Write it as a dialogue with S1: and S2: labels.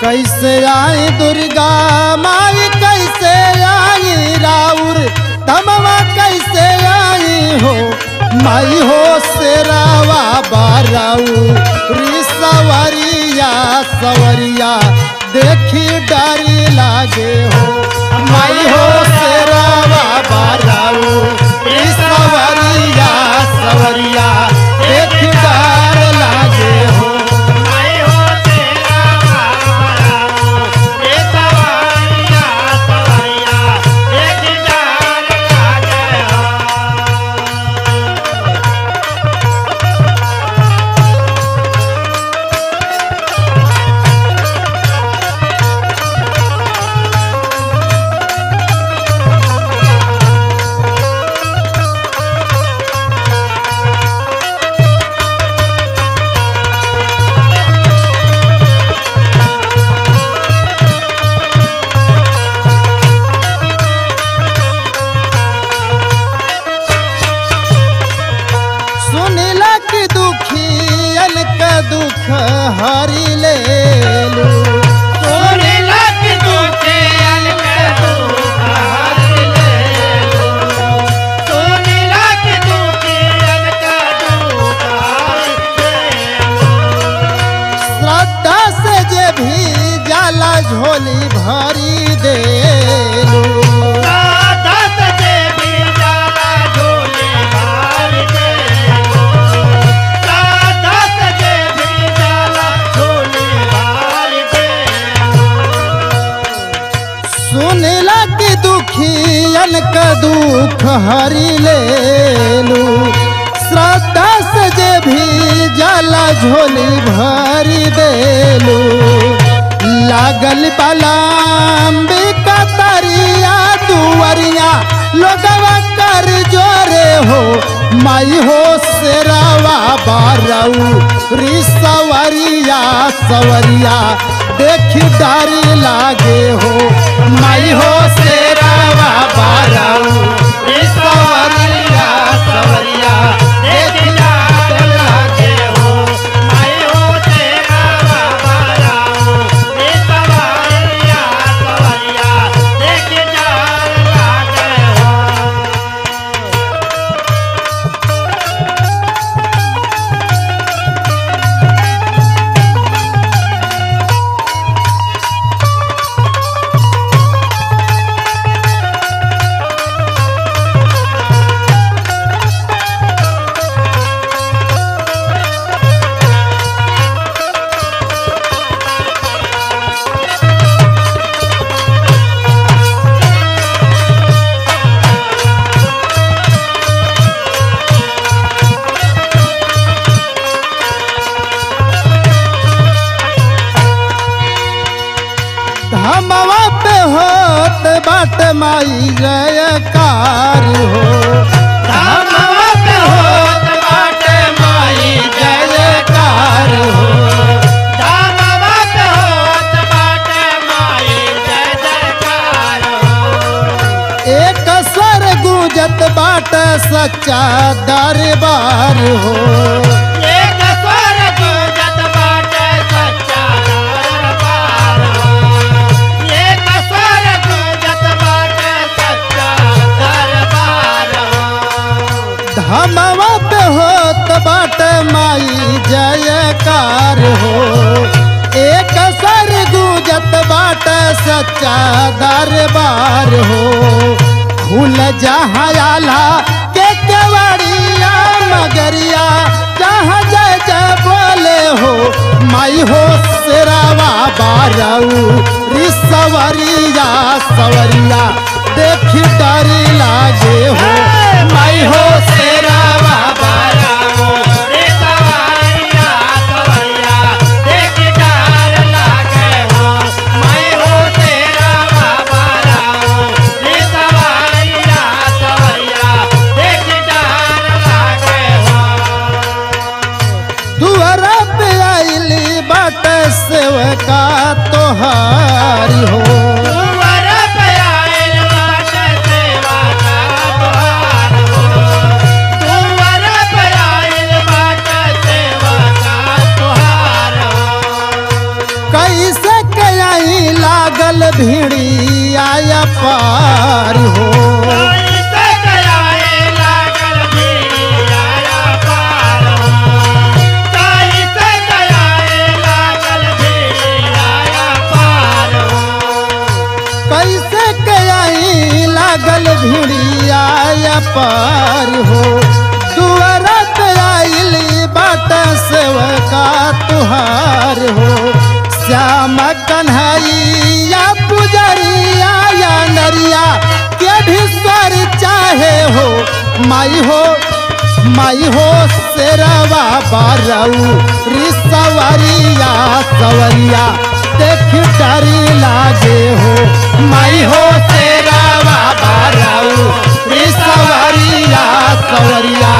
S1: कैसे आई दुर्गा माई कैसे आई राउर तमवा कैसे आई हो माई हो शेरावा बाराऊ री सवरिया सवरिया देखी डरी लागे हो माई हो शेरावा बाराऊ री सवरिया सवरिया देखी डर लागे हो
S2: आई हो तेरा बाबा ये सवारिया सवारिया एक जान लागे हो
S1: सुनिला कि दुखियन का दुख हरि ले लू
S2: सोने लग दुखे अलके दुख हर ले लो सोने लग दुखे अलके दुख हर ले लो
S1: श्रद्धा से जे भी जाला झोली भरी दे लू
S2: साधत देवी जाला झोले भार दे लो साधत देवी जाला झोले भार दे
S1: सुनिला कि दुखियन का दुख हरि ले लू श्रद्धा से जे भी जाला झोली भरी देलू लागल बलाम्बिका तरिया दुवरिया लोगवा कर जोरे हो माई हो शेरावा बारऊ रिसवरिया सवरिया देखी डरी लागे हो माई हो शेरावा बारऊ
S2: सवरिया सवरिया देख जात लागे हो मैं हो तेरा बाबा राम ये सवरिया सवरिया देख जात लागे हो
S1: धमवा पे होत बाट माई जयकार हो
S2: धमवा पे होत बाटे माई
S1: जयकार हो
S2: धमवा पे होत बाटे माई जय जयकार हो
S1: एक सर गुजत बाट सच्चा दरबार हो
S2: एक स्वर गूंजत बाटे सच्चा दरबार हो एक स्वर गूंजत बाटे सच्चा दरबार हो
S1: धमवा पे होत बाट माई जयकार हो एक सर गुजत बाट सच्चा दरबार हो खुल जहाँ आला के केवड़िया मगरिया जहाँ जय जय बोले हो माई हो शेरावा बारऊ रिसवरिया सवरिया देखी डरी लागे हो माई हो शेरावा
S2: बाबा रामो रे सवारिया सवरिया देख डार लागे हो मैं हो तेरा बाबा रामो रे सवारिया सवरिया देख डार लागे हो
S1: दुआरा पे आइली बाट सेवका तोहारी हो
S2: कुंवर पे आइल बाटे सेवा का द्वार हो कुंवर पे आइल बाटे सेवा का द्वार हो
S1: कैसे के भिड़िया पार हो
S2: कैसे गयाए लागल भिड़िया पार हो कैसे गयाए लागल भिड़िया पार हो
S1: कैसे के आई लागल भिड़िया पार हो दुआरा पे आइली बाट सेवका तुहार हो श्याम कन्हैया पुजरिया या नरिया के भी स्वर चाहे हो माई हो माई हो शेरवा बारऊ री सवरिया सवरिया देख डरी लागे हो माई हो शेरवा बारऊ री सवरिया सवरिया